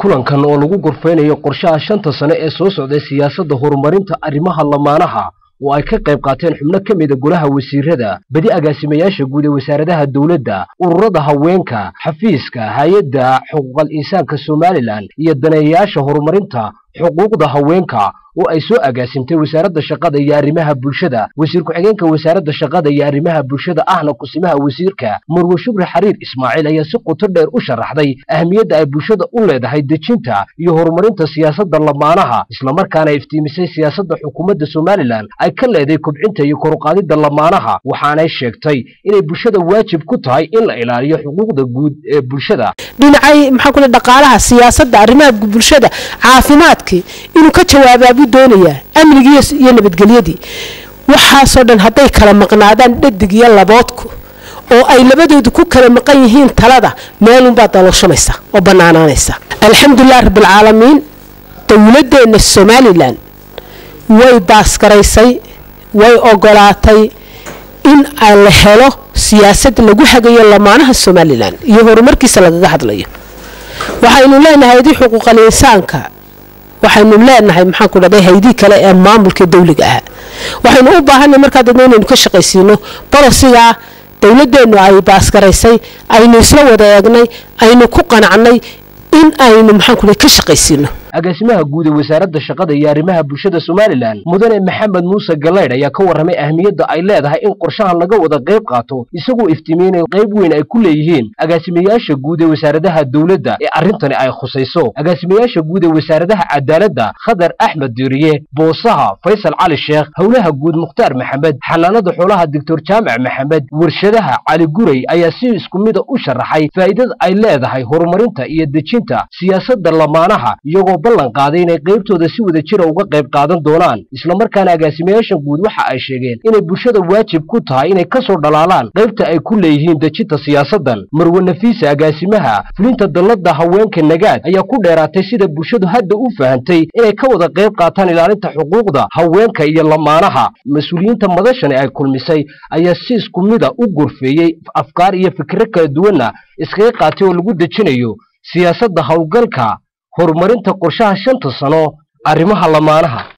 kulankan oo lagu gorfeynayo qorshaha shanta sane ee soo socday siyaasadda horumarinta arrimaha lamaanaha oo ay ka qayb qaateen xubno ka mida golaha wasiirada badi agaasimayaasha guud ee wasaaradaha dowladda ururada haweenka xafiiska hay-adda xuquuqal insaanka somalilan iyo daneeyayaasha horumarinta xuquuqda haweenka oo ay soo agaasimtay wasaaradda shaqada iyo arrimaha bulshada wasiir ku-xigeenka wasaaradda shaqada iyo arrimaha bulshada ahna kusimaha wasiirka marwe shubri xariir ismaaciil ayaa si qoto dheer u sharaxday ahmiyadda ay bulshada u leedahay dejinta iyo horumarinta siyaasadda lamaanaha islamarkaana iftiimisay siyaasadda xukuumadda somalilan ay ka leeday kobcinta iyo koruqaadidda lamaanaha waxaanay sheegtay inay bulshada waajib ku tahay in la ilaaliyo xuquuqda guud ee bulshada dhinacay maxaa kule dhaqaalaha siyaasadda arrimaha bulshada caafimaadkii inuu ka jawaabaa buu doonayaa amnigii iyo nabadgelyadii waxaasoo dhan hadday kala maqnaadaan dhadig iyo laboodku oo ay labadoodu ku kala maqan yihiin talada meelunbaa dalooshamaysa oo bannaanaanaysa alxamdulilah rabbilcaalamiin dowladeenna somalilan way baasgaraysay way ogolaatay in la helo siyaasad lagu hagayo lamaanaha somalilan iyo horumarkiisa lagaga hadlayo waxaynu leenahay haydii xuquuqal insaanka waxaynu leenahay maxaanku dhahday haydii kale ee maamulka dawliga ahaa waxaynu u baahanay markaa dadna inaynu ka shaqaysiino bolosigaa dowladeennu ay baasgaraysay aynu isla wada eegnay aynu ku qanacnay in aynu maxaanku ka shaqaysiino agaasimaha guud ee wasaaradda shaqada iyo arrimaha bulshada somalilan mudane maxamed muuse galaydh ayaa ka warramay ahmiyadda ay leedahay in qorshahan laga wada qayb qaato isagoo iftiimiyey inay qayb weyn ay ku leeyihiin agaasimayaasha guud ee wasaaradaha dowladda ee arrintani ay khusayso agaasimayaasha guud ee wasaaradaha cadaaladda khadar axmed diiriye boosaha faysal cali sheekh howlaha guud mukhtaar maxamed xanaanada xoolaha doctor jaamac maxamed warshadaha cali guray ayaa si isku mida u sharaxay faa'iidada ay leedahay horumarinta iyo dejinta siyaasadda lamaanaha iyagoo ballan qaaday inay qaybtooda si wada jira uga qayb qaadan doonaan islamarkaana agaasimayaashan guud waxa ay sheegeen inay bulshada waajib ku tahay inay ka soo dhalaalaan qaybta ay ku leeyihiin dejinta siyaasaddan marwe nafiisa agaasimaha fulinta dalladda haweenka nagaad ayaa ku dheeraatay sida bulshadu hadda u fahantay inay ka wada qayb qaataan ilaalinta xuquuqda haweenka iyo lamaanaha mas-uuliyiinta madashani ay kulmisay ayaa si isku mida u gorfeeyey afkaar iyo fikro kala duwanna iskaga qaatay oo lagu dejinayo siyaasadda howlgalka horumarinta qorshaha shanta sano arrimaha lamaanaha